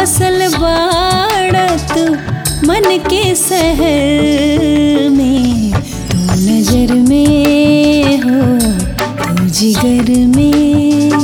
बसल बाड़ा तू मन के शहर में तू नजर में हो तू जिगर में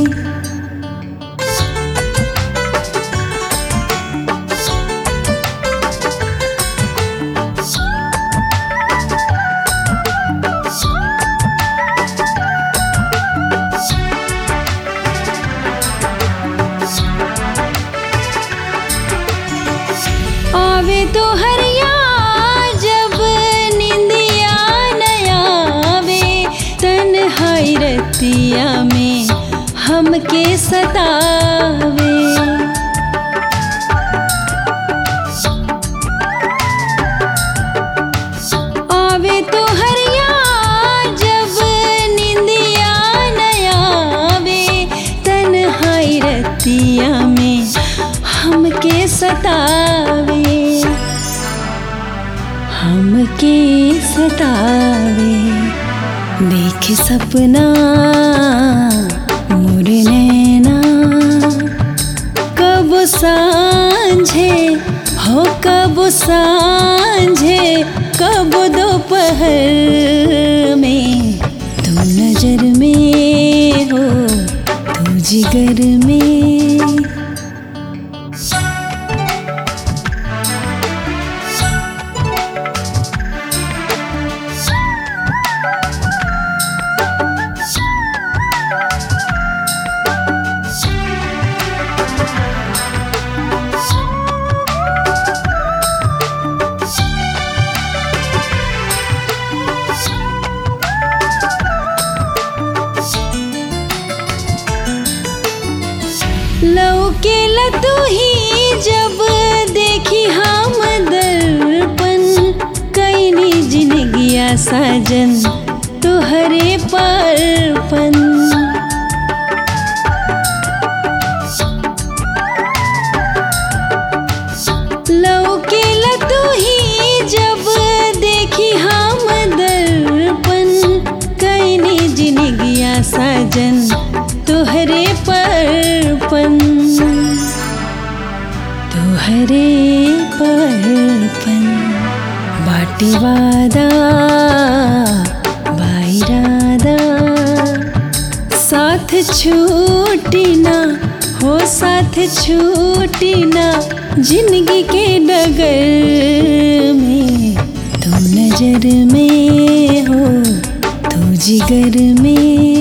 आवे तो हरिया जब निंदिया नया आवे तन रतिया में हमके सतावे आवे तो हरिया जब निंदिया नया आवे तन रतिया में हमके सतावे हमके सतावे देख सपना मोरे नैना कब सांझे हो कब सांझे कब दोपहर में तू नजर में हो तू जिगर में लौके तू ही जब देखी हम दर्पण कैनी जिनगिया साजन तुहरे परपन लौके तू ही जब देखी हम दर्पण कैनी जिनगिया साजन तुहरे परपन तुहरे परपन बाटी वादा बाइरादा साथ छूटी ना हो साथ छूटी ना जिंदगी के डगर में तू नजर में हो तू जिगर में